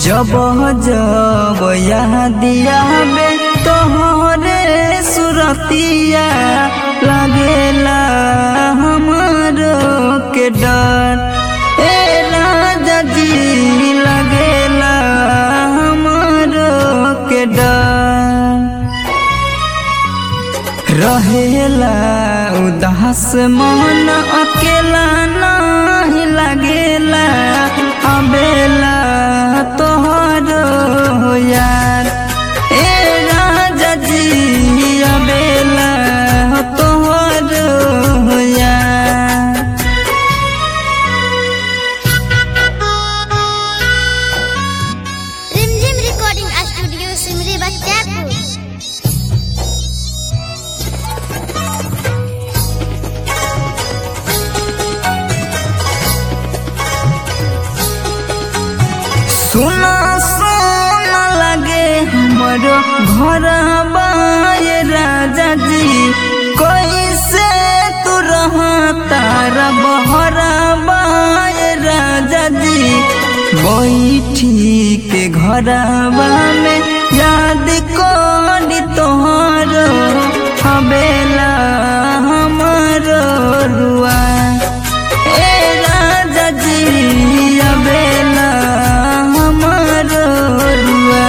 जब जब दिया बे तोहरे सुरतिया लागेला हमरो के डर ए राजा जी लागेला हमरो के डर रहेला उदास मन अकेला नहीं लागेला अबेला तोहर यार ए राजा जी अबेला तोहर यार रिमझिम रिकॉर्डिंग स्टूडियो सिमरी बख्तियारपुर सुना सुना लगे हमरो घर बाए राजा जी कैसे तू रहा तारा बहरा बाए राजा जी बैठी के घरवा में याद करी तोहरो हवेला हमारो रुआ ए राजा जी अबेला हमारो रुआ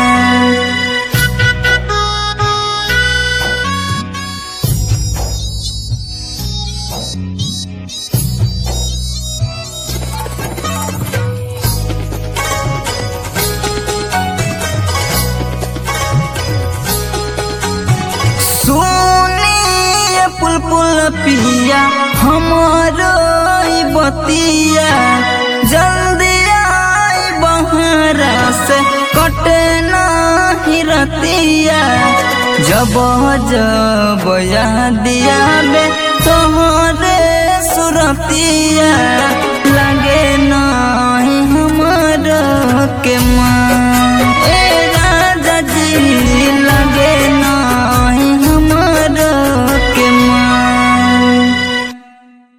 सुनिए पुलपुल पिया हमारो ई बतिया जल्दी आई बहरा से कटे नहीं रतिया जब जब दिया बे तोहरे सुरतिया लगे ना